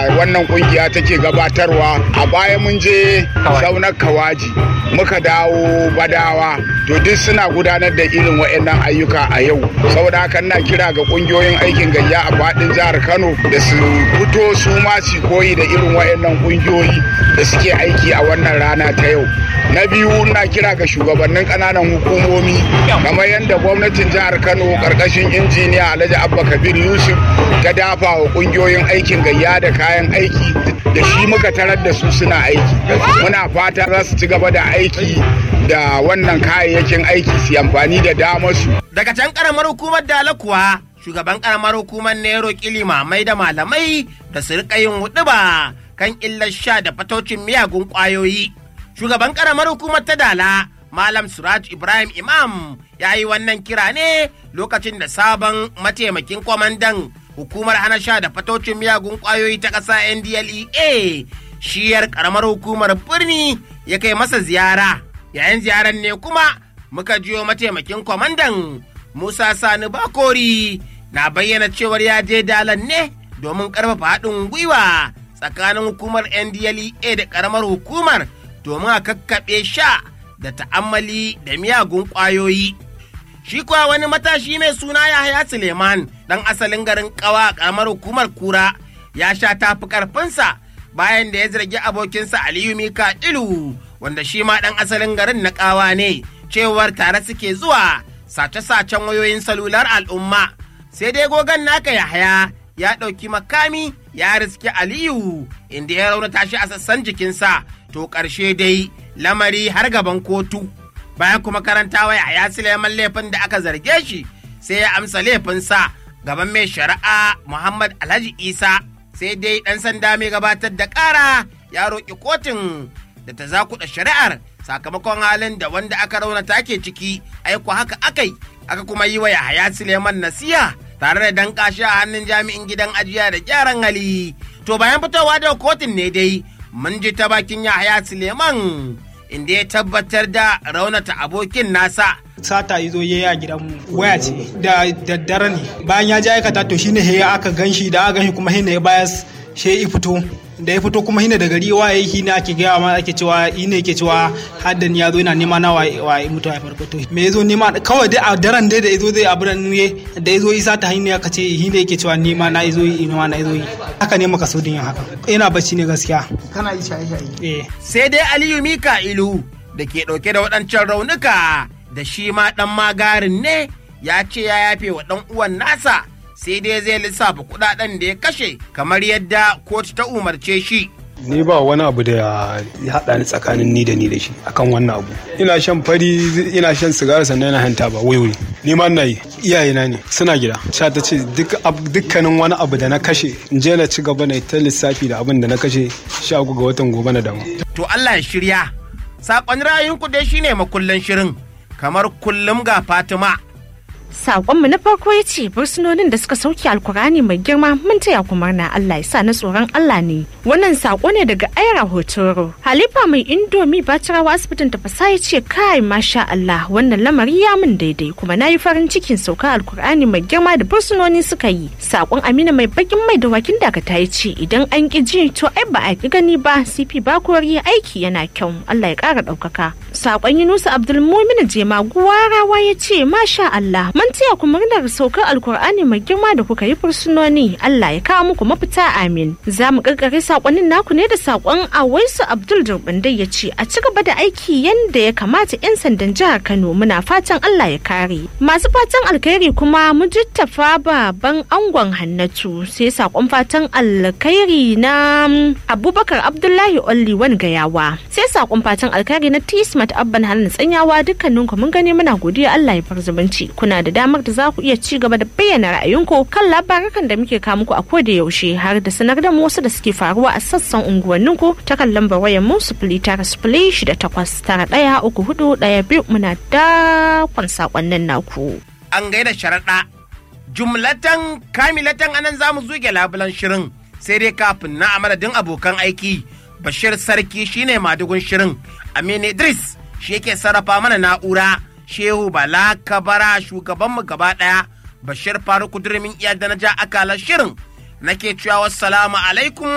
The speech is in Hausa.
wannan kungiya take gabatarwa a baya mun je saunar kawaji muka dawo badawa to duk suna gudanar da irin waɗannan ayyuka a yau saboda haka na kira ga kungiyoyin aikin gayya a faɗin jihar kano da su fito su ma su koyi da irin waɗannan kungiyoyi da suke aiki a wannan rana ta yau na biyu na kira ga shugabannin ƙananan hukumomi kamar yadda gwamnatin jihar kano ƙarƙashin injiniya alhaji abba kabir yusuf ta dafa wa kungiyoyin aikin gayya da kayan aiki da shi muka tarar da su suna aiki muna fata za su ci gaba da aiki da wannan kayayyakin aiki su amfani da damar su daga can karamar hukumar dala kuwa shugaban karamar hukumar ne ya roƙi limamai da malamai da su riƙa yin huɗuba kan illar sha da fatocin miyagun ƙwayoyi shugaban karamar hukumar ta dala malam suraj ibrahim imam ya yi wannan kira ne lokacin da sabon mataimakin kwamandan hukumar hana sha da fatocin miyagun kwayoyi ta ƙasa ndlea shiyar ƙaramar hukumar birni ya kai masa ziyara yayin ziyarar ne kuma muka jiyo mataimakin kwamandan musa sani bakori na bayyana cewar ya je dalan ne domin ƙarfafa haɗin gwiwa tsakanin hukumar ndlea da ƙaramar hukumar domin a kakkaɓe sha da ta'ammali da miyagun ƙwayoyi. Shi kuwa wani matashi mai suna Yahaya Suleiman ɗan asalin garin ƙawa a ƙaramar hukumar kura ya sha tafi ƙarfinsa bayan da ya zargi abokinsa Aliyu Mika Ilu wanda shi ma ɗan asalin garin na ƙawa ne cewar tare suke zuwa sace-sacen wayoyin salular al'umma. Sai dai gogon naka Yahaya ya ɗauki makami ya riske Aliyu inda ya raunata shi a sassan jikinsa to ƙarshe dai lamari har gaban kotu. bayan kuma karantawa ya Suleiman laifin da aka zarge shi sai ya amsa laifinsa gaban mai shari'a Muhammad Alhaji Isa sai dai ɗan sanda mai gabatar da ƙara ya roƙi kotun da ta zakuɗa shari'ar sakamakon halin da wanda aka raunata ke ciki aiko haka akai aka kuma yi wa Yahaya Suleiman nasiya tare da danƙa shi a hannun jami'in gidan ajiya da gyaran hali to bayan fitowa da kotun ne dai mun ji ta bakin Yahaya Suleiman inda ya tabbatar da raunata abokin nasa. Sata yi zo yayi a gidan waya ce da daddare ne bayan ya ji aikata to shine ya aka ganshi da aka ganshi kuma hina ya bayas she ya fito da ya fito kuma hina da gari waye shi ne ake gaya ma ake cewa yi ne ke cewa haddan ya zo yana nema na waye mutu a farko to me yazo nema kawai dai a daren dai da yazo zai abu da ne da yazo isa ta hanya ka ce shi ne yake cewa nema na yazo yi nema na yazo yi haka ne maka so din yin haka ina bacci ne gaskiya kana yi shaye shaye eh sai dai Aliyu Mika'ilu da ke ɗauke da waɗancan raunuka da shi ma ɗan magarin ne ya ce ya yafe wa ɗan uwan nasa sai dai zai lissafa kuɗaɗen da ya kashe kamar yadda kotu ta umarce shi. ni ba wani abu da ya haɗa ni tsakanin ni da ni da shi akan wannan abu ina shan fari ina shan sigara sannan ina hanta ba wai ni ma ina yi iyayena ne suna gida sha ta ce dukkanin wani abu da na kashe in je na ci gaba na ta lissafi da abin da na kashe sha uku ga watan gobe na damu to Allah ya shirya saƙon ra'ayinku dai shine makullan shirin kamar kullum ga Fatima Sakonmu na farko ya ce fursunonin da suka sauke alkurani mai girma mun taya ku murna Allah ya sa na tsoron Allah ne. Wannan sako ne daga Aira Hotoro. Halifa mai indomi Bacirawa asibitin tafasa ya ce kai masha Allah wannan lamari ya min daidai kuma na yi farin cikin sauka alkurani mai girma da fursunoni suka yi. Sakon Amina mai bakin mai da wakin dakata ya ce idan an ki ji to ai ba a ki gani ba CP Bakori aiki yana kyau Allah ya kara ɗaukaka. Sakon Yunusa Abdulmumin Jema Guwarawa ya ce masha Allah mun taya ku murnar saukar alkur'ani mai girma da kuka yi fursunoni Allah ya kawo muku mafita amin za mu karkare sakonnin naku ne da sakon awaisu abdul durbindai ya ce a ci gaba da aiki yanda ya kamata yan sandan jihar kano muna fatan Allah ya kare masu fatan alkhairi kuma mujittafa baban angon hannatu sai sakon fatan alkhairi na abubakar abdullahi olli wani gayawa sai sakon fatan alkhairi na tismat abban halin tsanyawa dukkaninku mun gani muna godiya Allah ya far zumunci kuna da damar da za ku iya ci gaba da bayyana ra'ayinku kan labarukan da muke kawo muku a koda yaushe har da sanar da mu wasu da suke faruwa a sassan unguwanninku ta kan lambar wayar mu sifili tara sifili shida takwas tara ɗaya uku hudu ɗaya biyu muna dakon sakonnin naku. An gaida sharaɗa jumlatan kamilatan anan za mu zuge labulan shirin sai dai kafin na amadadin abokan aiki bashir sarki shine madugun shirin aminu idris shi yake sarrafa mana na'ura shehu bala kabara shugabanmu gaba ɗaya bashir faruku durmin iya da na ja akalar shirin nake cewa wassalamu alaikum